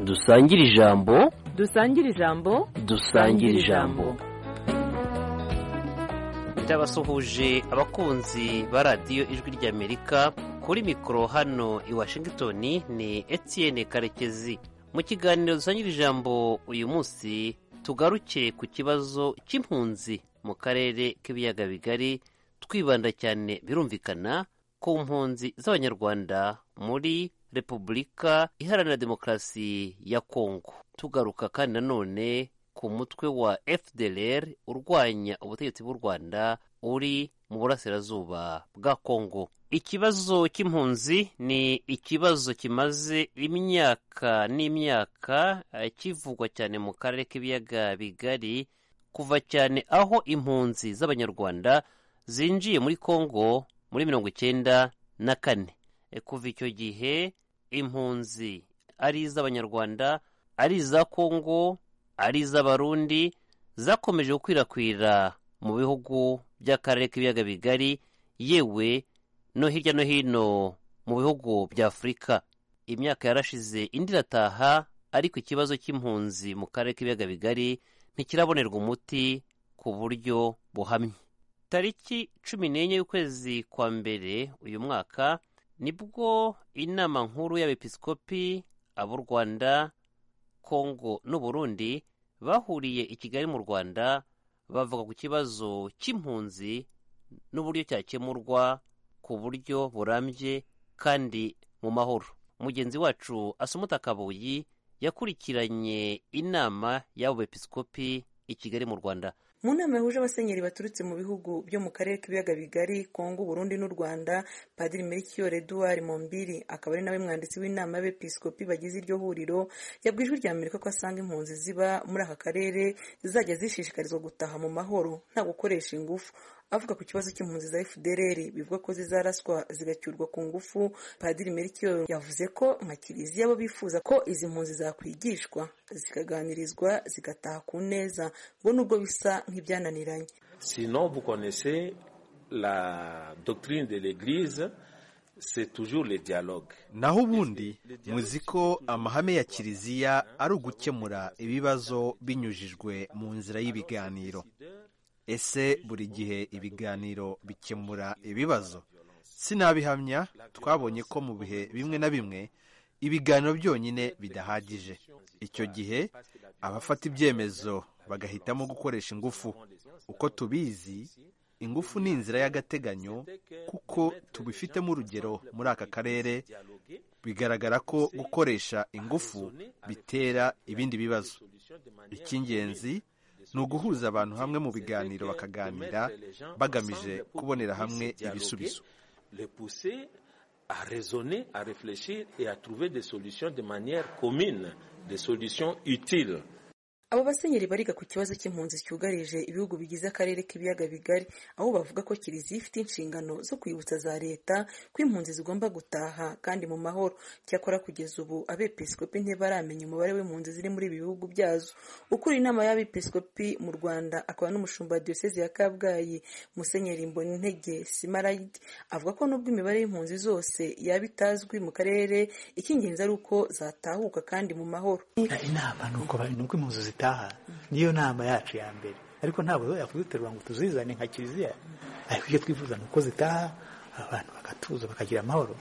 dusangire ijambo dusangire ijambo dusangire ijambo byabasuhuje abakunzi ba radiyo ijwi ry'amerika kuri mikoro hano i washington ni etienne karekezi mu kiganiro dusangire ijambo uyu munsi tugaruke ku kibazo cy'impunzi mu karere k'ibiyaga bigari twibanda cyane birumvikana ku mpunzi z'abanyarwanda muri repubulika iharanira demokarasi ya kongo tugaruka kandi nanone ku mutwe wa fdr urwanya ubutegetsi bw'u rwanda uri mu burasirazuba bwa kongo ikibazo cy'impunzi ni ikibazo kimaze imyaka n'imyaka kivugwa cyane mu karere k'ibiyaga bigari kuva cyane aho impunzi z'abanyarwanda zinjiye muri kongo muri mirongo icyenda na kane kuva icyo gihe impunzi ari iz'abanyarwanda ari iza kongo ari iz'abarundi zakomeje gukwirakwira mu bihugu by'akarere k'ibiyaga bigari yewe no hirya no hino mu bihugu bya afurika imyaka yarashize indi irataha ariko ikibazo cy'impunzi mu karere k'ibiyaga bigari ntikirabonerwa umuti ku buryo buhamye tariki cumi n'enye y'ukwezi kwa mbere uyu mwaka nibwo inama nkuru y'abepiskopi ab'u rwanda kongo n'uburundi bahuriye i kigali mu rwanda bavuga ku kibazo cy'impunzi n'uburyo cyakemurwa ku buryo burambye kandi mu mahoro mugenzi wacu asumuta kabuyi yakurikiranye inama y'abo bepiskopi i kigali mu rwanda mu nama yahuje abasenyeri baturutse mu bihugu byo mu karere k'ibiyaga bigari kongo uburundi n'u rwanda padiri melchior eduard mombiri akaba ari nawe mwanditsi w'inama y'abepiskopi bagize iryo huriro yabwiye ijwi rya amerika ko asanga impunzi ziba muri aka karere zizajya zishishikarizwa gutaha mu mahoro nta gukoresha ingufu avuga ku kibazo cy'impunzi za fdr bivuga ko zizaraswa zigacyurwa ku ngufu padiri melchior yavuze ko nka kiliziya bo bifuza ko izi mpunzi zakwigishwa zikaganirizwa zigataha ku neza ngo nubwo bisa nk'ibyananiranye sinon vous connaissez la doctrine de l'église naho ubundi muzi ko amahame ya kiliziya ari ugukemura ibibazo binyujijwe mu nzira y'ibiganiro ese buri gihe ibiganiro bikemura ibibazo sinabihamya twabonye ko mu bihe bimwe na bimwe ibiganiro byonyine bidahagije icyo gihe abafata ibyemezo bagahitamo gukoresha ingufu uko tubizi ingufu ni inzira y'agateganyo kuko tubifitemo urugero muri aka karere bigaragara ko gukoresha ingufu bitera ibindi bibazo icy'ingenzi ni uguhuza abantu hamwe mu biganiro bakaganira bagamije kubonera hamwe ibisubizo à raisonner, à réfléchir et à trouver des solutions de manière commune, des solutions utiles. abo basenyeri bariga ku kibazo cy'impunzi cyugarije ibihugu bigize akarere k'ibiyaga bigari aho bavuga ko kiliziya ifite inshingano zo kwibutsa za leta ko impunzi zigomba gutaha kandi mu mahoro cyakora kugeza ubu abepiskopi ntibaramenya umubare w'impunzi ziri muri ibi bihugu byazo ukuriye inama y'abepiskopi mu rwanda akaba n'umushumba wa diyoseze ya kabgayi musenyeri mbona intege simarayidi avuga ko nubwo imibare y'impunzi zose yaba itazwi mu karere icy'ingenzi ari uko zatahuka kandi mu mahoro inama ni uko impunzi zitahuka niyo nama yacu ya mbere ariko ntabwo yakuduterura ngo tuzizane nka kiliziya ariko icyo twifuza ni uko zitaha abantu bagatuza bakagira amahoro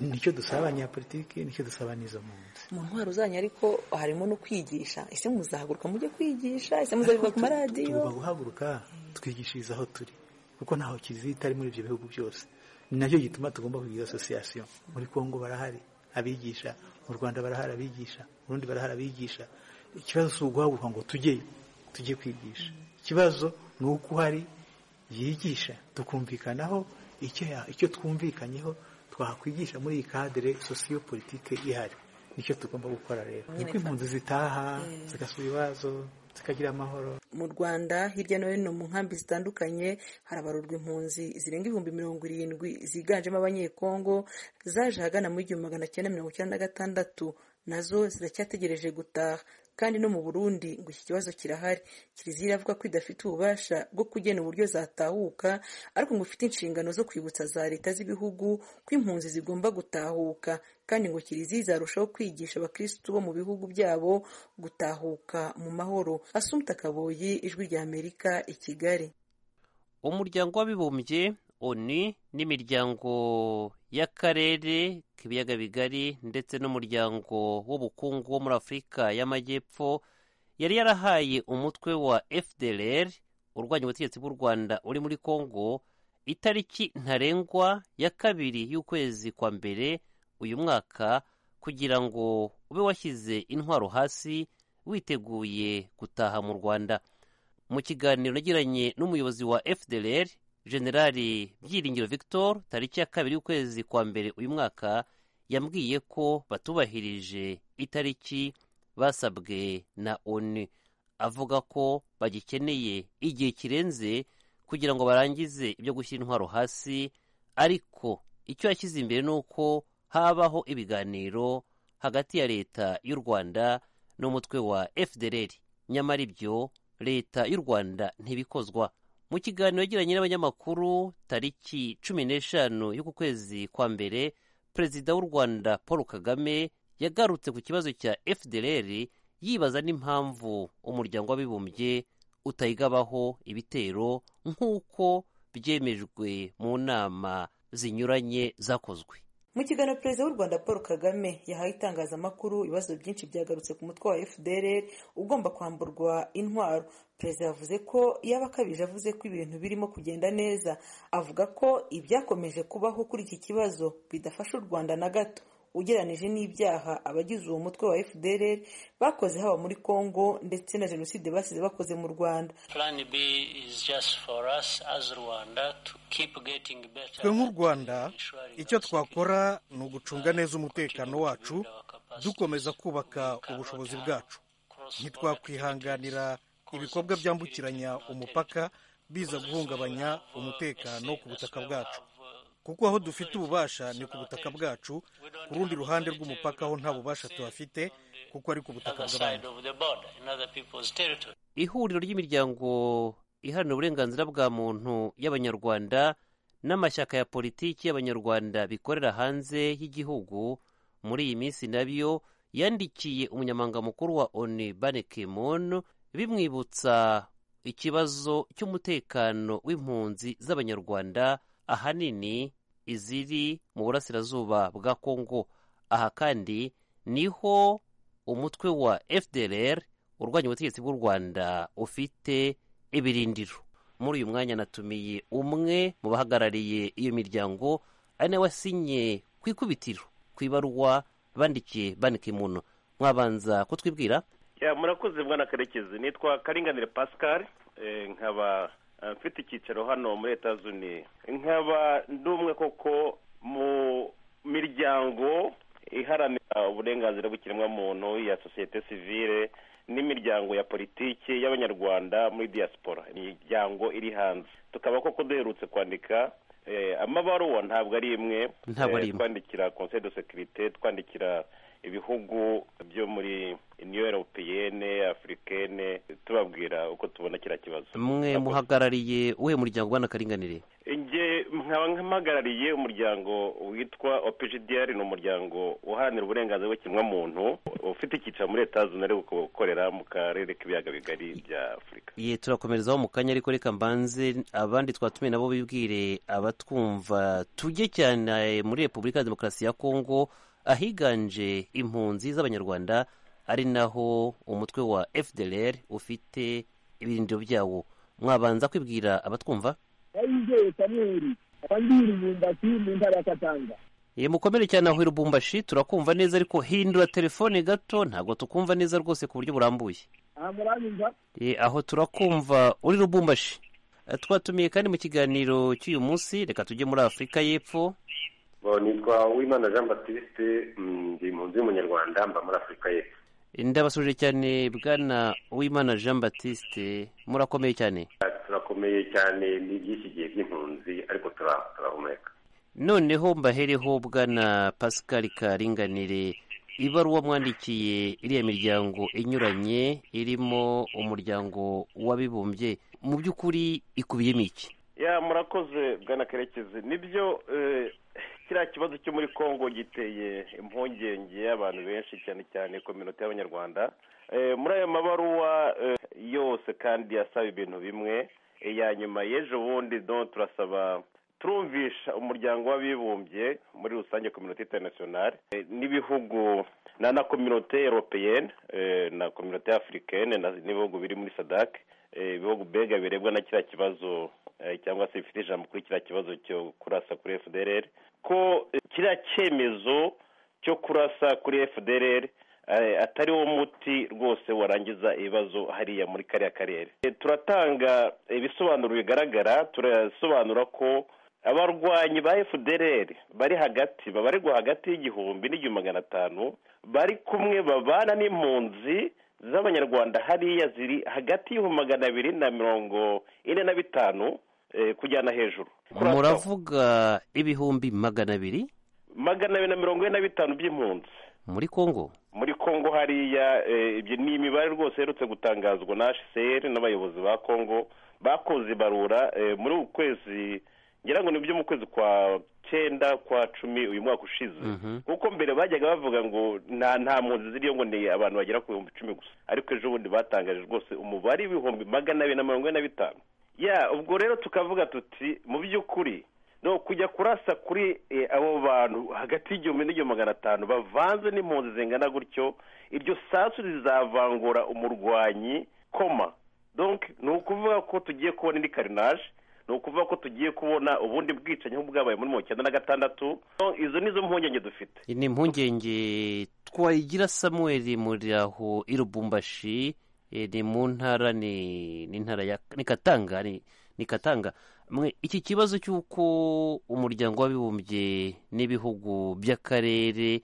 nicyo dusaba abanyapolitiki nicyo dusaba n'izo mpunzi mu ntwaro zanyu ariko harimo no kwigisha ese muzahaguruka mujye kwigisha ese muzabivuga ku maradiyo tugomba guhaguruka twigishiriza aho turi kuko ntaho kiliziya itari muri ibyo bihugu byose ni nacyo gituma tugomba kugira asosiyasiyo muri kongo barahari abigisha mu rwanda barahari abigisha mu rundi barahari abigisha ikibazo si uguhaguruka ngo tujye tujye kwigisha ikibazo ni uko uhari yigisha tukumvikanaho icyo twumvikanyeho twakwigisha muri iyi kadere sosiyo politike ihari nicyo tugomba gukora rero ni uko impunzi zitaha zigasura ibibazo zikagira amahoro mu rwanda hirya no hino mu nkambi zitandukanye harabarurwa impunzi zirenga ibihumbi mirongo irindwi ziganjemo abanyekongo zaje ahagana mu gihumbi magana cyenda mirongo icyenda na gatandatu nazo ziracyategereje gutaha kandi no mu burundi ngo iki kibazo kirahari kiliziya iravuga ko idafite ububasha bwo kugena uburyo zatahuka ariko ngo ifite inshingano zo kwibutsa za leta z'ibihugu ko impunzi zigomba gutahuka kandi ngo kiliziya izarushaho kwigisha abakirisitu bo mu bihugu byabo gutahuka mu mahoro asumta kaboyi ijwi rya amerika i kigali umuryango w'abibumbye oni n'imiryango y'akarere k'ibiyaga bigari ndetse n'umuryango w'ubukungu wo muri afurika y'amajyepfo yari yarahaye umutwe wa fdr urwanya ubutegetsi bw'u rwanda uri muri congo itariki ntarengwa ya kabiri y'ukwezi kwa mbere uyu mwaka kugira ngo ube washyize intwaro hasi witeguye gutaha mu rwanda mu kiganiro nagiranye n'umuyobozi wa fdr generali byiringiro victor tariki ya kabiri y'ukwezi kwa mbere uyu mwaka yambwiye ko batubahirije itariki basabwe na onu avuga ko bagikeneye igihe kirenze kugira ngo barangize ibyo gushyira intwaro hasi ariko icyo yashyize imbere ni uko habaho ibiganiro hagati ya leta y'u rwanda n'umutwe wa fdr nyamara ibyo leta y'u rwanda ntibikozwa mu kiganiro yagiranye n'abanyamakuru tariki cumi n'eshanu y'uku kwezi kwa mbere perezida w'u rwanda paul kagame yagarutse ku kibazo cya fdr yibaza n'impamvu umuryango w'abibumbye utayigabaho ibitero nk'uko byemejwe mu nama zinyuranye zakozwe mu kiganiro perezida w'u rwanda paul kagame yahaye itangazamakuru ibibazo byinshi byagarutse ku mutwe wa fdr ugomba kwamburwa intwaro perezida yavuze ko yaba akabije avuze ko ibintu birimo kugenda neza avuga ko ibyakomeje kubaho kuri iki kibazo bidafasha u rwanda na gato ugereranije n'ibyaha abagize uwo mutwe wa fdr bakoze haba muri congo ndetse na jenoside basize bakoze mu rwanda twe nk'u rwanda icyo twakora ni ugucunga neza umutekano wacu dukomeza kubaka ubushobozi bwacu ntitwakwihanganira ibikorwa byambukiranya umupaka biza guhungabanya umutekano ku butaka bwacu kuko aho dufite ububasha ni ku butaka bwacu ku rundi ruhande rw'umupaka aho nta bubasha tuhafite kuko ari ku butaka bw'abandi ihuriro ry'imiryango iharanira uburenganzira bwa muntu y'abanyarwanda n'amashyaka ya politiki y'abanyarwanda bikorera hanze y'igihugu muri iyi minsi nabyo yandikiye umunyamabanga mukuru wa onu ban kimon bimwibutsa ikibazo cy'umutekano w'impunzi z'abanyarwanda ahanini iziri mu burasirazuba bwa kongo aha kandi niho umutwe wa fdr urwanya ubutegetsi bw'u rwanda ufite ibirindiro muri uyu mwanya natumiye umwe mu bahagarariye iyo miryango ari nawe wasinye ku ikubitiro ku ibaruwa bandikiye banike muntu mwabanza kutwibwira Ya, murakoze bwana karekezi nitwa karinganire pascal eh, nkaba eh, mfite icyicaro hano muri leta zunze nkaba ndi umwe koko mu miryango iharanira uburenganzira bw'ikiremwamuntu ya sosiyete sivile n'imiryango ya politiki y'abanyarwanda muri diaspora imiryango iri hanze tukaba koko duherutse kwandika eh, amabaruwa ntabwo ari imwe Ntabwo ari eh, imwe. twandikira conseil de securite twandikira ibihugu byo muri union europeyene afurikene tubabwira uko tubona kiriya kibazo mwe Murakoze. muhagarariye uwuhe muryango ubona karinganire Nge nkaba mpagarariye umuryango witwa OPGDR ni umuryango uharanira uburenganzira bw'ikiremwamuntu ufite icyicaro muri leta zunze ubumwe ukorera mu karere k'ibiyaga bigari bya afurika ye turakomerezaho mu kanya ariko reka mbanze abandi twatumiye nabo bibwire abatwumva tujye cyane muri repubulika ya demokarasi ya kongo ahiganje impunzi z'abanyarwanda ari naho umutwe wa fdr ufite ibirindiro byawo mwabanza kwibwira abatwumva yayizeye samweli abandiri bumbasi mu ntara ya katanga ye mukomere cyane aho i lubumbashi turakumva neza ariko hindura telefone gato ntabwo tukumva neza rwose ku buryo burambuye aha muranyumva E, aho turakumva uri rubumbashi Eh, twatumiye kandi mu kiganiro cy'uyu munsi reka tujye muri afurika y'epfo Bo, nitwa uwimana jean baptiste mm, ndi impunzi y'umunyarwanda mba muri afurika y'epfo Eh, ndabasubije cyane bwana uwimana jean batiste murakomeye cyane turakomeye cyane ni by'iki gihe by'impunzi ariko tura- turahumeka noneho mbahereho bwana pascal karinganire ibaruwa mwandikiye iriya miryango inyuranye irimo umuryango w'abibumbye mu by'ukuri ikubiyemo iki ya murakoze bwana karekezi nibyo kiriya kibazo cyo muri congo giteye impungenge y'abantu benshi cyane cyane kominota y'abanyarwanda muri aya mabaruwa yose kandi asaba ibintu bimwe ya nyuma y'ejo bundi turasaba turumvisha umuryango w'abibumbye muri rusange kominota interinasiyonari n'ibihugu na kominota eropeyene na kominota afurikene n'ibihugu biri muri sadake ibihugu mbega birebwa na kiriya kibazo cyangwa se bifite ijambo kuri kiriya kibazo cyo kurasa kuri fdr ko kiriya cyemezo cyo kurasa kuri fdr atari wo muti rwose warangiza ibibazo hariya muri kariya karere turatanga ibisobanuro bigaragara turasobanura ko abarwanyi ba fdr bari hagati babarirwa hagati y'igihumbi n'igihumbi magana atanu bari kumwe babana n'impunzi z'abanyarwanda hariya ziri hagati y'ibihumbi magana abiri na mirongo ine na bitanu kujyana hejuru muravuga ibihumbi magana abiri magana abiri na mirongo ine na bitanu by'impunzi muri kongo muri kongo hariya ibyo ni imibare rwose iherutse gutangazwa na hcr n'abayobozi ba kongo bakoze ibarura muri uku kwezi ngira ngo ni byo mu kwezi kwa cyenda kwa cumi uyu mwaka ushize kuko mbere bajyaga bavuga ngo nta nta mpunzi ziriyo ngo ni abantu bagera ku bihumbi icumi gusa ariko ejo bundi batangaje rwose umubare w'ibihumbi magana abiri na mirongo ine na bitanu ya ubwo rero tukavuga tuti mu by'ukuri ni ukujya kurasa kuri abo bantu hagati y'igihumbi n'igihumbi magana atanu bavanze n'impunzi zingana gutyo iryo sasu rizavangura umurwanyi koma ni ukuvuga ko tugiye kubona indi karinaje ni ukuvuga ko tugiye kubona ubundi bwicanyi bwabaye muri mirongo icyenda na gatandatu izo ni zo mpungenge dufite ni impungenge twayigira samuel muraho i rubumbashi ni mu ntara ni ntara ya ni katanga ni katanga iki kibazo cy'uko umuryango w'abibumbye n'ibihugu by'akarere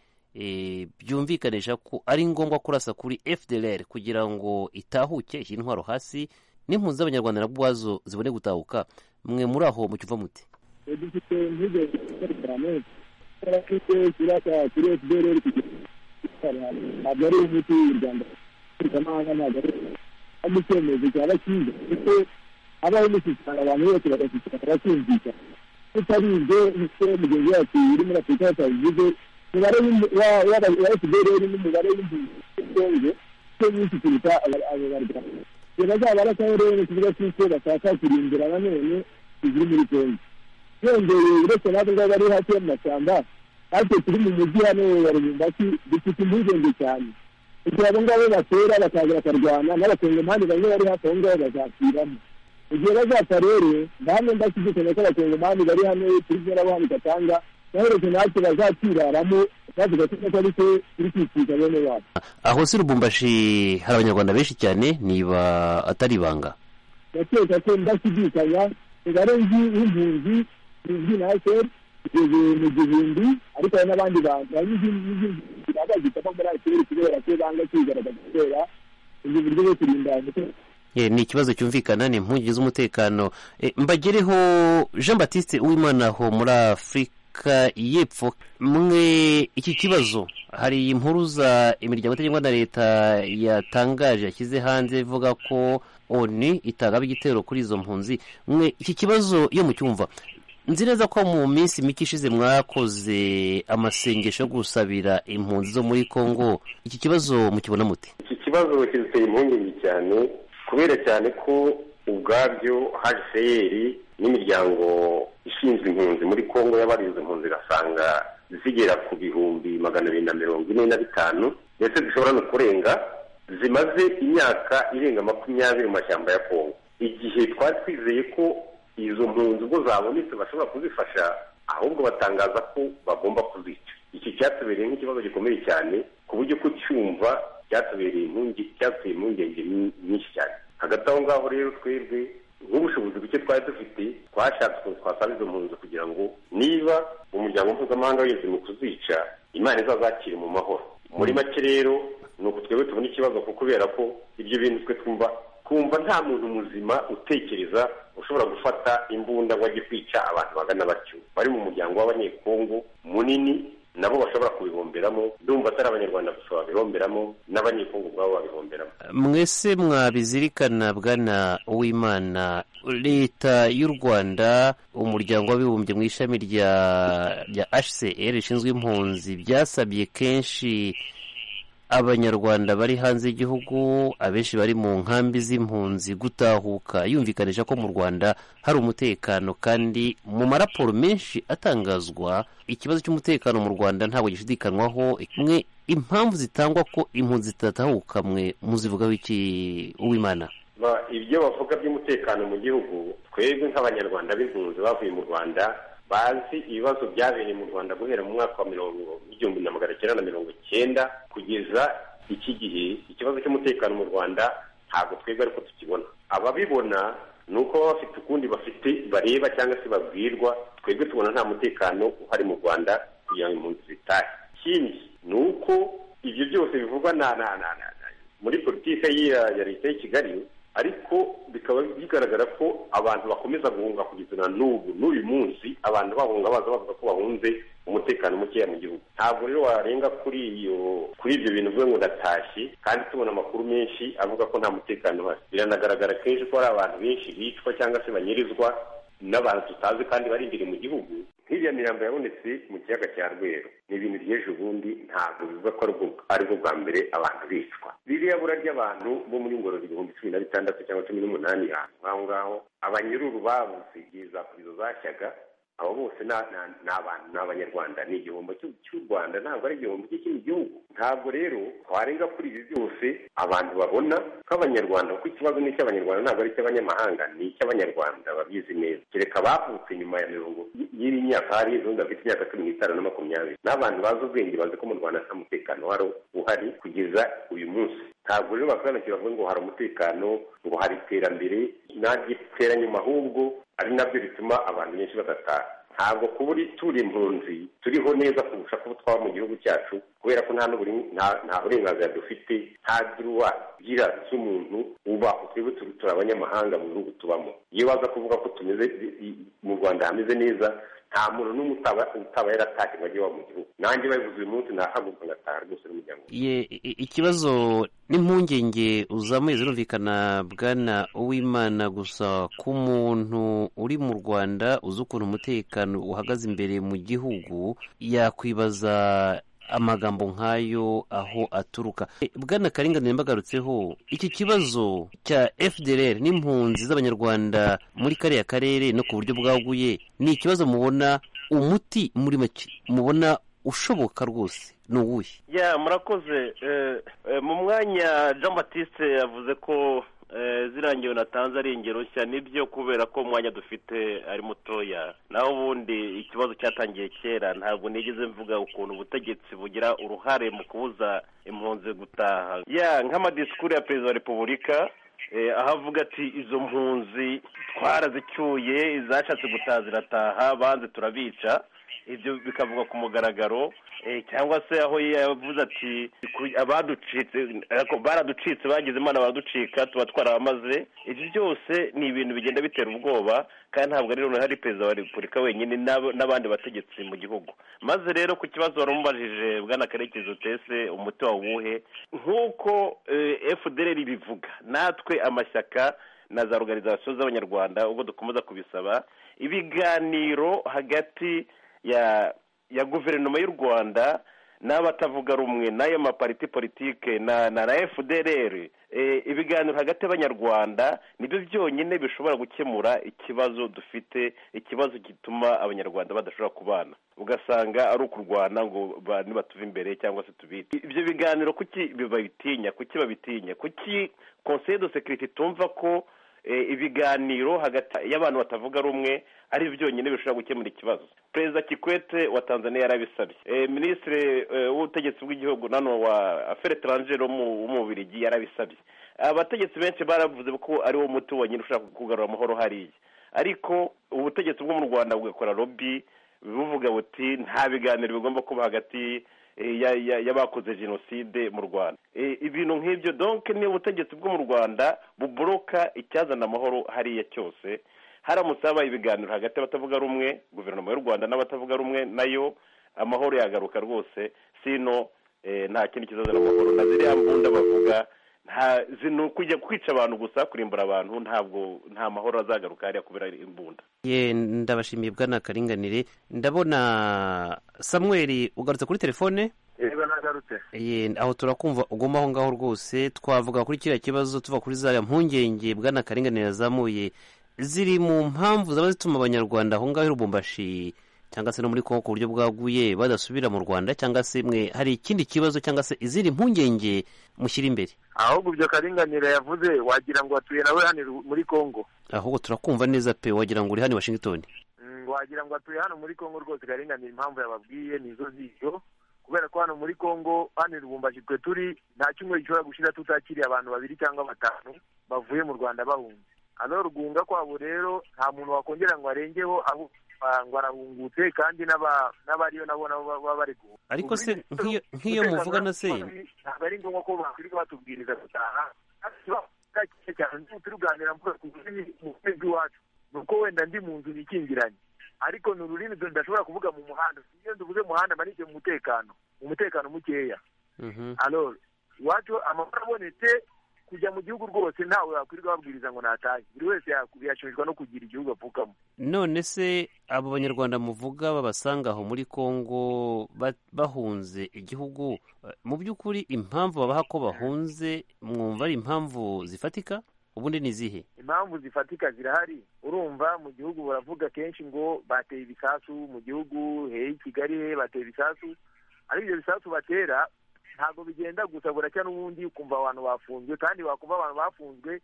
byumvikanisha ko ari ngombwa kurasa kuri fdr kugira ngo itahuke ishyire intwaro hasi n'impunzi z'abanyarwanda nabwo ubwazo zibone gutahuka mwe muri aho mu cyumva muti dufite impungenge cyane kuko kirasa kuri fdr ntabwo ari umuti w'u rwanda mpuzamahanga ntabwo ari ari icyemezo cyaba cyiza kuko habaho imishyikirano abantu bose bagashyikirana bakumvikana tutarinze nk'uko mugenzi wacu uri muri afurika yatabivuze umubare wa fdr n'umubare w'impunzi z'ubwonge cyo nyinshi kuruta abo barwanyi bazaba barasaho rero mu kibuga cy'isi bashaka kurimbura nanone tuziri muri kongo yongeye uretse natwe ubwo bari hafi y'amashyamba natwe turi mu mujyi hano wa rubumbasi dufite impungenge cyane kugira abo ngabo batera bakaza bakarwana n'abakongomani bamwe bari hafi aho ngaho bazapfiramo igihe bazapfa rero nta mwenda dukeneye ko abakongomani bari hano turi kunyuramo hano gatanga naheretse natwe bazakiraramo natwe ko ari twe turi kwikiza bene wacu aho si rubumbashi hari abanyarwanda benshi cyane niba atari ibanga ndakeka ko ndashidikanya umubare w'impunzi uzwi na hsr ugeze mu gihumbi ariko hari n'abandi bantu hari n'izindi zibanza zitava muri hsr kubera ko banga kwigaragaza kubera ubwo buryo bwo kurinda ni ikibazo cyumvikana ni impungenge z'umutekano mbagereho jean batiste uwimana aho muri afurika y'epfo mwe iki kibazo hari impuruza imiryango itagendwa na leta yatangaje yashyize hanze ivuga ko oni itagaba igitero kuri izo mpunzi mwe iki kibazo iyo mucyumva nzi neza ko mu minsi mike ishize mwakoze amasengesho yo gusabira impunzi zo muri congo iki kibazo mukibona muti iki kibazo kiduteye impungenge cyane kubera cyane ko ubwabyo hajiseyeri n'imiryango ishinzwe impunzi muri congo y'abarize impunzi igasanga zigera ku bihumbi magana abiri na mirongo ine na bitanu ndetse zishobora no kurenga zimaze imyaka irenga makumyabiri mu mashyamba ya congo igihe twari twizeye ko izo mpunzi ubwo zabonetse bashobora kuzifasha ahubwo batangaza ko bagomba kuzica iki cyatubereye nk'ikibazo gikomeye cyane ku buryo kucyumva byatubereye impungenge cyateye impungenge nyinshi cyane hagati aho ngaho rero twebwe nk'ubushobozi buke twari dufite twashatse ukuntu twasaba izo mpunzi kugira ngo niba umuryango mpuzamahanga wigeze mu kuzica imana izazakire mu mahoro muri make rero ni uku twebwe tubona ikibazo kubera ko ibyo bintu twe twumva twumva nta muntu muzima utekereza ushobora gufata imbunda ngo ajye kwica abantu bagana batyo bari mu muryango w'abanyekongo munini nabo bashobora kubihomberamo ndumva atari abanyarwanda gusa babihomberamo n'abanyekongo ubwabo babihomberamo mwese mwabizirikana bwana uwimana leta y'u rwanda umuryango w'abibumbye mu ishami rya rya hcr rishinzwe impunzi byasabye kenshi abanyarwanda bari hanze y'igihugu abenshi bari mu nkambi z'impunzi gutahuka yumvikanisha ko mu rwanda hari umutekano kandi mu maraporo menshi atangazwa ikibazo cy'umutekano mu rwanda ntabwo gishidikanwaho mwe impamvu zitangwa ko impunzi zitatahuka mwe muzivugaho iki uwimana Ba- ibyo bavuga by'umutekano mu gihugu twebwe nk'abanyarwanda b'impunzi bavuye mu rwanda bazi ibibazo byabereye mu rwanda guhera mu mwaka wa mirongo igihumbi na magana cyenda na mirongo cyenda kugeza iki gihe ikibazo cy'umutekano mu rwanda ntabwo twebwe ariko tukibona ababibona ni uko baba bafite ukundi bafite bareba cyangwa se babwirwa twebwe tubona nta mutekano uhari mu rwanda kugira ngo impunzi zitahe ikindi ni uko ibyo byose bivugwa na na na na na- muri politiki ya ya leta y'i kigali ariko bikaba bigaragara ko abantu bakomeza guhunga kugeza na n'ubu n'uyu munsi abantu bahunga baza bavuga ko bahunze umutekano mukeya mu gihugu ntabwo rero warenga kuri iyo kuri ibyo bintu uvuga ngo ndatashye kandi tubona amakuru menshi avuga ko nta mutekano uhari biranagaragara kenshi ko hari abantu benshi bicwa cyangwa se banyirizwa n'abantu tutazi kandi barindiriye mu gihugu nk'iriya mirambo yabonetse mu kiyaga cya rweru ni ibintu by'ejo bundi ntabwo bivuga ko ari ubwo- ari bwo bwa mbere abantu bicwa ririya bura ry'abantu bo muri ngororero ibihumbi cumi na bitandatu cyangwa cumi n'umunani ahantu ngaho ngaho abanyururu babuze igihe za kurizo zashyaga abo bose ni ni- ni abantu ni abanyarwanda ni igihombo cy'u cy'u rwanda ntabwo ari igihombo cy'ikindi gihugu ntabwo rero twarenga kuri ibi byose abantu babona nk'abanyarwanda kuko ikibazo ni icy'abanyarwanda ntabwo ari icy'abanyamahanga ni icy'abanyarwanda babizi neza kereka abavutse nyuma ya mirongo y- y'iri myaka hari izundi bafite imyaka cumi n'itanu na makumyabiri n'abantu bazi ubwenge bazi ko mu rwanda nta mutekano wari uhari kugeza uyu munsi ntabwo rero basobanukira bavuga ngo hari umutekano ngo hari iterambere nta ry'iteranyuma ahubwo ari nabyo bituma abantu benshi badataha ntabwo kuba uri turi impunzi turiho neza kurusha kuba twaba mu gihugu cyacu kubera ko nta n'uburi- nta- nta burenganzira dufite nta duruwa gira z'umuntu ubaho twebwe turi turi abanyamahanga mu bihugu tubamo iyo baza kuvuga ko tumeze i- i- mu rwanda hameze neza nta muntu n'umwe utaba utaba yaratashye ngo ajye iwabo mu gihugu nanjye babivuze uyu munsi nahaguruka ngataha rwose n'umuryango Ye- i- ikibazo n'impungenge uzamuye zirumvikana bwana uwimana gusa ku muntu uri mu rwanda uzi ukuntu umutekano uhagaze imbere mu gihugu yakwibaza amagambo nk'ayo aho aturuka E, bwana karinganire mbagarutseho iki kibazo cya fdr n'impunzi z'abanyarwanda muri kariya karere no ku buryo bwaguye ni ikibazo mubona umuti muri make mubona ushoboka rwose ni uwuhe ya murakoze Eh, eh, mu mwanya jean batiste yavuze ko eh, ziriya ngero natanze ari ingero nshya nibyo kubera ko umwanya dufite ari mutoya naho ubundi ikibazo cyatangiye kera ntabwo nigeze mvuga ukuntu ubutegetsi bugira uruhare mu kubuza impunzi gutaha ya nk'amadisikuru ya perezida wa repubulika eh, aho avuga ati izo mpunzi twarazicyuye izashatse gutaha zirataha banze turabica ibyo bikavugwa ku mugaragaro eh, cyangwa se aho yavuze ati ku- abaducitse ariko baraducitse bagize imana baraducika tuba twarabamaze ibyo byose ni ibintu bigenda bitera ubwoba kandi ntabwo ari noneho ari perezida wa repubulika wenyine n'ab- n'abandi bategetsi mu gihugu maze rero ku kibazo wari umubajije bwana karekezi utese umuti wa wuhe nk'uko eh, fdr ibivuga natwe amashyaka na za organizasiyo z'abanyarwanda ubwo dukomeza kubisaba ibiganiro hagati ya ya guverinoma y'u rwanda n'abatavuga rumwe n'ayo mapariti politike na na na fdr eh, ibiganiro hagati y'abanyarwanda nibyo byonyine bishobora gukemura ikibazo dufite ikibazo gituma abanyarwanda badashobora kubana ugasanga ari ukurwana ngo ba- nibatuve imbere cyangwa se tubice ibyo biganiro kuki babitinya kuki babitinya kuki conseil de securite itumva ko eh, ibiganiro hagati y'abantu batavuga rumwe ari byo byonyine bishobora gukemura ikibazo perezida kikwete wa tanzania yarabisabye Eh, minisitiri eh, w'ubutegetsi bw'igihugu nano wa afere etrangere wo mu- w'umubirigi yarabisabye abategetsi benshi baravuze ko ariwo muti wonyine ushobora kugarura amahoro hariya ariko ubutegetsi bwo mu rwanda bugakora lobby buvuga buti nta biganiro bigomba kuba hagati eh, ya- ya- y'abakoze jenoside mu rwanda Eh, ibintu nk'ibyo donc ni ubutegetsi bwo mu rwanda buboroka icyazana amahoro hariya cyose haramutse habaye ibiganiro hagati y'abatavuga rumwe guverinoma y'u rwanda n'abatavuga rumwe nayo amahoro yagaruka rwose sino nta kindi kizazana amahoro na ziriya mbunda bavuga nta zino kujya kwica abantu gusa kurimbura abantu ntabwo nta mahoro azagaruka hariya kubera imbunda ye ndabashimiye bwana karinganire ndabona samuel ugarutse kuri telefone niba nagarutse ye aho turakumva uguma aho ngaho rwose twavuga kuri kiriya kibazo tuva kuri zariya mpungenge bwana karinganire yazamuye ziri mu mpamvu zaba zituma abanyarwanda aho ngaho i rubumbashi cyangwa se no muri kongo ku buryo bwaguye badasubira mu rwanda cyangwa se mwe hari ikindi kibazo cyangwa se izindi mpungenge mushyira imbere ahubwo ibyo karinganire yavuze wagira ngo atuye nawe hano muri kongo ahubwo turakumva neza pe wagira ngo uri hano i washington Mm, wagira ngo atuye hano muri kongo rwose karinganire impamvu yababwiye nizo zizo kubera ko hano muri kongo hano i rubumbashi twe turi nta cyumweru gishobora gushira tutakiriye abantu babiri cyangwa batanu bavuye mu rwanda bahunze aho rugunga kwabo rero nta muntu wakongera ngo arengeho ahubwo ah, ngo arahungutse kandi n'aba- n'abariyo nabo nabo baba baba bari guhunga ariko se nk'iyo nk'iyo muvugana se ntabwo ari ngombwa ko bakwirwa batubwiriza gutaha kibazo cyane turi kuganira mvuga ku rurimi mu rurimi rw'iwacu ni uko wenda ndi mu nzu nikingiranye ariko ni ururimi dore ndashobora kuvuga mu muhanda iyo nduvuze muhanda mba nishyuye mu mutekano umutekano mukeya alors iwacu amahoro abonetse kujya mu gihugu rwose ntawe wakwirirwa babwiriza ngo natahe buri wese yaku- yashimishwa no kugira igihugu apfukamo none se abo banyarwanda muvuga babasanga aho muri kongo ba- bahunze igihugu eh, mu by'ukuri impamvu babaha ko bahunze mwumva ari impamvu zifatika ubundi ni izihe impamvu zifatika zirahari urumva mu gihugu baravuga kenshi ngo bateye ibisasu mu gihugu heye kigali he bateye ibisasu ariko ibyo bisasu batera ntabwo bigenda gusa buracya n'ubundi ukumva abantu bafunzwe kandi wakumva abantu bafunzwe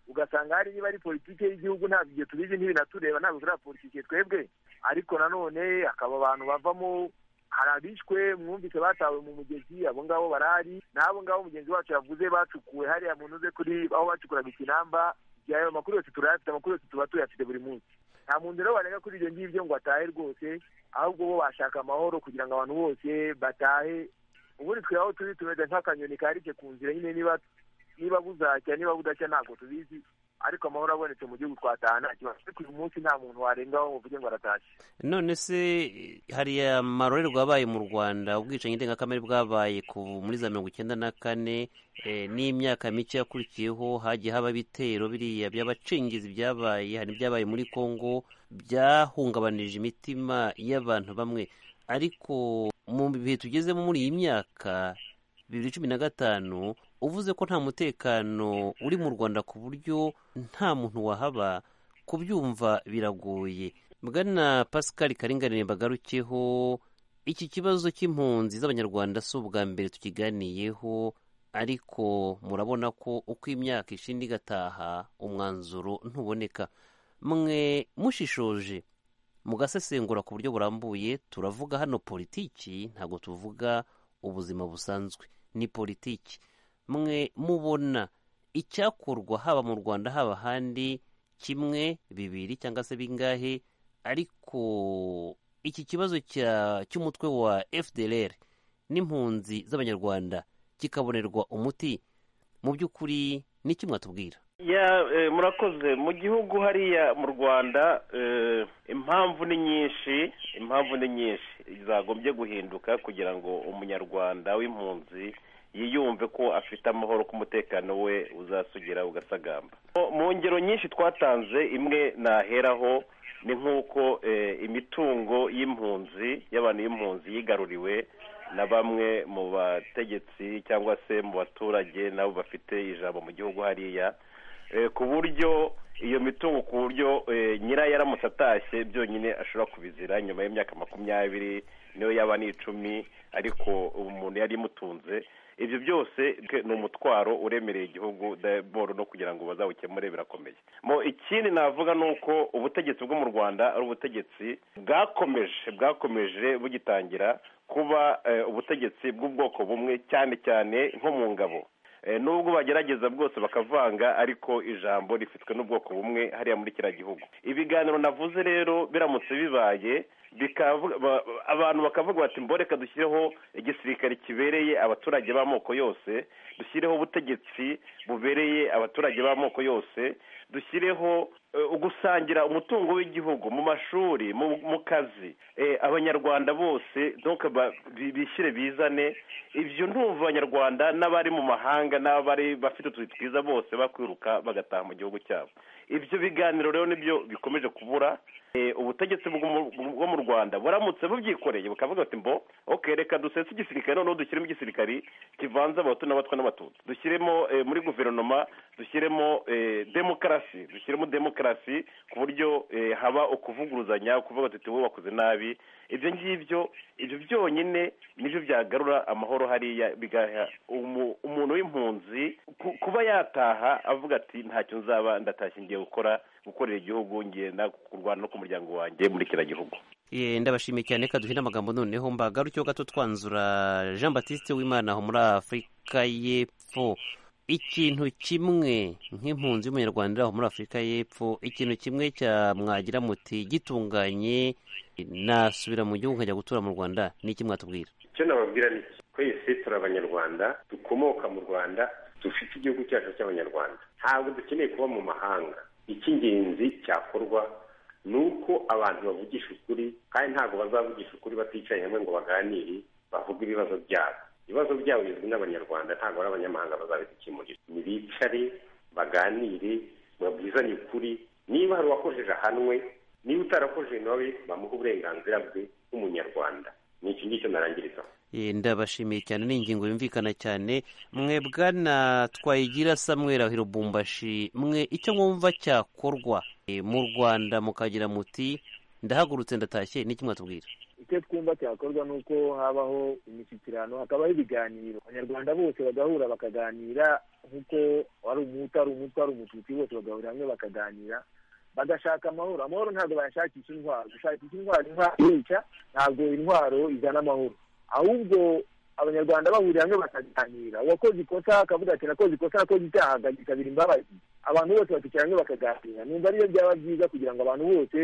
ugasanga hari niba ari politiki y'igihugu ntabwo ibyo tubizi ntibinatureba ntabwo turi abapolitike twebwe ariko nanone hakaba abantu bavamo hari abishwe mwumvise batawe mu mugezi abo ngabo barahari n'abo ngabo mugenzi wacu yavuze bacukuwe hariya mu ntuze kuri aho bacukuraga ikinamba igihe ayo makuru yose turayafite amakuru yose tuba tuyafite buri munsi nta muntu rero warenga kuri ibyo ngibyo ngo atahe rwose ahubwo bo bashaka amahoro kugira ngo abantu bose batahe ubundi twe aho turi tumeze nk'akanyoni karike ku nzira nyine niba niba buzacya niba budacya ntabwo tubizi ariko amahoro abonetse mu gihugu twataha nta kibazo ariko uyu munsi nta muntu warengaho ngo uvuge ngo aratashye none se eh, hariya marorerwa yabaye mu rwanda ubwicanyi ndengakamere bwabaye ku muri za mirongo icyenda na kane eh, n'imyaka mike yakurikiyeho hagiye haba ibitero biriya by'abacengizi byabaye hari ibyabaye muri kongo byahungabanije imitima y'abantu bamwe ariko mu bihe tugezemo muri iyi myaka bibiri cumi na gatanu uvuze ko nta mutekano uri mu rwanda ku buryo nta muntu wahaba kubyumva biragoye bwana pascal karinganire bagarukeho iki kibazo cy'impunzi z'abanyarwanda si ubwa mbere tukiganiyeho ariko murabona ko uko imyaka ishinda igataha umwanzuro ntuboneka mwe mushishoje mugasesengura ku buryo burambuye turavuga hano politiki ntabwo tuvuga ubuzima busanzwe ni politiki mwe mubona icyakorwa haba mu rwanda haba ahandi kimwe bibiri cyangwa se bingahe ariko iki kibazo cya- cy'umutwe wa fdr n'impunzi z'abanyarwanda kikabonerwa umuti mu by'ukuri ni iki mwatubwira ya eh, murakoze mu gihugu hariya mu rwanda eh, impamvu ni nyinshi impamvu ni nyinshi zagombye guhinduka kugira ngo umunyarwanda w'impunzi yiyumve ko afite amahoro ko umutekano we uzasugira ugasagamba Mu- mu ngero nyinshi twatanze imwe naheraho ni nk'uko eh, imitungo y'impunzi y'abantu y'impunzi yigaruriwe na bamwe mu bategetsi cyangwa se mu baturage nabo bafite ijambo mu gihugu hariya eh, ku buryo iyo mitungo ku buryo eh, nyirayo aramutse atashye byonyine ashobora kubizira nyuma y'imyaka makumyabiri niyo yaba ni icumi ariko ubu umuntu yari imutunze ibyo byose ke- ni umutwaro uremereye igihugu daboro no kugira ngo bazawukemure birakomeye mo ikindi navuga ni uko ubutegetsi bwo mu rwanda ari ubutegetsi bwakomeje bwakomeje bugitangira kuba eh, ubutegetsi bw'ubwoko bumwe cyane cyane nko mu ngabo Eh, nubwo bagerageza bwose bakavanga ariko ijambo rifitwe n'ubwoko bumwe hariya muri kiriya gihugu ibiganiro navuze rero biramutse bibaye bikavuga abantu bakavuga bati mboreka dushyireho igisirikare kibereye abaturage b'amoko yose dushyireho ubutegetsi bubereye abaturage b'amoko yose dushyireho gusangira umutungo w'igihugu mu mashuri mu kazi abanyarwanda bose bishyire bizane ibyo ntumva abanyarwanda n'abari mu mahanga n'abari bafite utuzi twiza bose bakwiruka bagataha mu gihugu cyabo ibyo biganiro rero nibyo bikomeje kubura ubutegetsi bwo mu rwanda buramutse bubyikoreye bukavuga bati mbo reka dusese igisirikare noneho dushyiremo igisirikare kivanze abahutu n'abatwa n'abatutsi dushyiremo muri guverinoma dushyiremo demokarasi dushyiremo demokarasi ku buryo haba ukuvuguruzanya kuvuga ati wowe wakoze nabi ibyo ngibyo ibyo byonyine nibyo byagarura amahoro hariya bigaha umuntu w'impunzi kuba yataha avuga ati ntacyo nzaba ndatashye ngiye gukora gukorera igihugu ngenda kurwana no ku muryango wanjye muri kiriya gihugu ndabashimiye cyane reka duhine amagambo noneho mbagarukeho gato twanzura jean batiste w'imana aho muri afurika y'epfo ikintu kimwe nk'impunzi y'umunyarwanda aho muri afurika y'epfo ikintu kimwe cya mwagira muti gitunganye nasubira mu gihugu nkajya gutura mu rwanda ni iki mwatubwira icyo nababwira ni iki twese turi abanyarwanda dukomoka mu rwanda dufite igihugu cyacu cy'abanyarwanda ntabwo dukeneye kuba mu mahanga icy'ingenzi cyakorwa ni uko abantu bavugisha ukuri kandi ntabwo bazavugisha ukuri baticaye hamwe ngo baganire bavuge ibibazo byabo ibibazo byabo bizwi n'abanyarwanda ntabwo ari abanyamahanga bazabidukemurira ntibicare baganire babwizanye ukuri niba hari uwakojeje ahanwe niba utarakojeje nawe bamuhe uburenganzira bwe nk'umunyarwanda ni iki ngicyo narangirizaho ndabashimiye cyane ni ingingo yumvikana cyane mwebwa na twayigira samwera hirubumbashi mwe icyo mwumva cyakorwa mu rwanda mukagira muti ndahagurutse ndatashye n'iki mwatubwira icyo twumva cyakorwa ni uko habaho imishyikirano hakabaho ibiganiro abanyarwanda bose bagahura bakaganira nk'uko wari umuhutu ari umutwe ari umututsi bose bagahurira hamwe bakaganira bagashaka amahoro amahoro ntabwo bayashakisha intwaro gushakisha intwaro intwaro yica ntabwo intwaro izana amahoro ahubwo abanyarwanda bahuriye hamwe bakaganira uwakoze ikosa akavuga ati nakoze ikosa nakoze icyaha akagisabira imbabazi abantu bose bakicara hamwe bakaganira numva ariyo byaba byiza kugira ngo abantu bose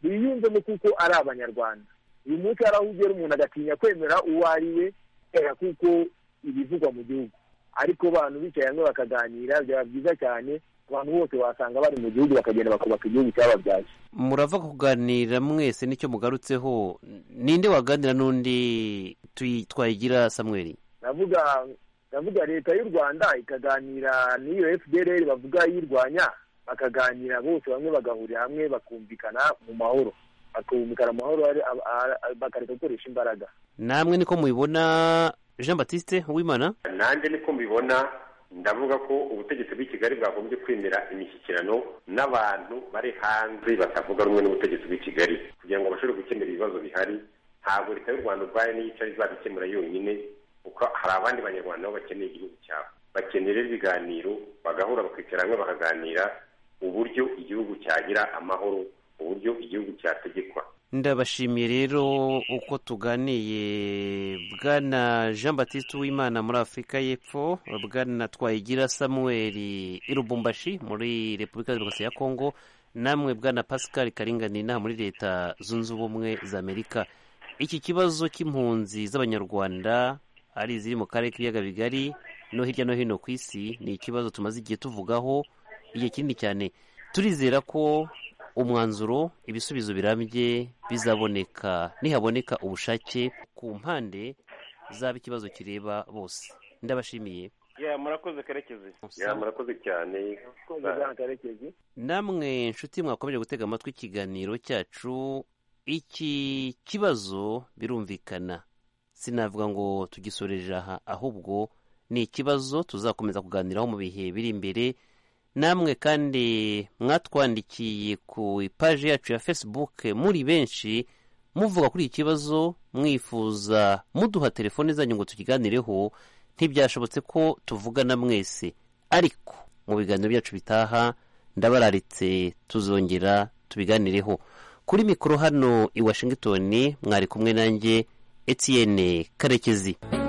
biyumvemo kuko ari abanyarwanda uyu munsi hari aho ugera umuntu agatinya kwemera uwo ari we kubera kuko ibivugwa mu gihugu ariko abantu bicaye hamwe bakaganira byaba byiza cyane abantu bose wasanga bari mu gihugu bakagenda bakubaka igihugu cyababyaye murava kuganira mwese nicyo mugarutseho ninde waganira n'undi twayigira samweri ndavuga ndavuga leta y'u rwanda ikaganira n'iyo fdr bavuga yirwanya bakaganira bose bamwe bagahurira hamwe bakumvikana mu mahoro bakumvikana mu mahoro bakareka gukoresha imbaraga namwe niko mubibona jean batiste w'imana nanjye niko mbibona ndavuga ko ubutegetsi bw'i kigali bwagombye kwemera imishyikirano n'abantu bari hanze batavuga rumwe n'ubutegetsi bw'i kigali kugira ngo bashobore gukemura ibibazo bihari ntabwo leta y'u rwanda ubwayo niyo icara izabikemura yonyine kuko hari abandi banyarwanda nabo bakeneye igihugu cyabo bakenera ibiganiro bagahura bakicara hamwe bakaganira uburyo igihugu cyagira amahoro uburyo igihugu cyategekwa ndabashimiye rero uko tuganiye bwana jean batiste uwimana muri afurika y'epfo bwana twayigira samuel irubumbashi muri repubulika demokarasi ya kongo namwe bwana pascal karingani inaha muri leta zunze ubumwe za amerika iki kibazo cy'impunzi z'abanyarwanda ari iziri mu karere k'ibiyaga bigari no hirya no hino ku isi ni ikibazo tumaze igihe tuvugaho igihe kinini cyane turizera ko umwanzuro ibisubizo birambye bizaboneka nihaboneka ubushake ku mpande zaba ikibazo kireba bose ndabashimiye murakoze karekezi murakoze cyane namwe nshuti mwakomeje gutega amatwi ikiganiro cyacu iki kibazo birumvikana sinavuga ngo tugisoreje aha ahubwo ni ikibazo tuzakomeza kuganiraho mu bihe biri imbere namwe kandi mwatwandikiye ku ipaji yacu ya facebook muri benshi muvuga kuri iki kibazo mwifuza muduha telefone zanyu ngo tukiganireho ntibyashobotse ko tuvugana mwese ariko mu biganiro byacu bitaha ndabararitse tuzongera tubiganireho kuri mikoro hano i washington mwari kumwe nanjye etienne karekezi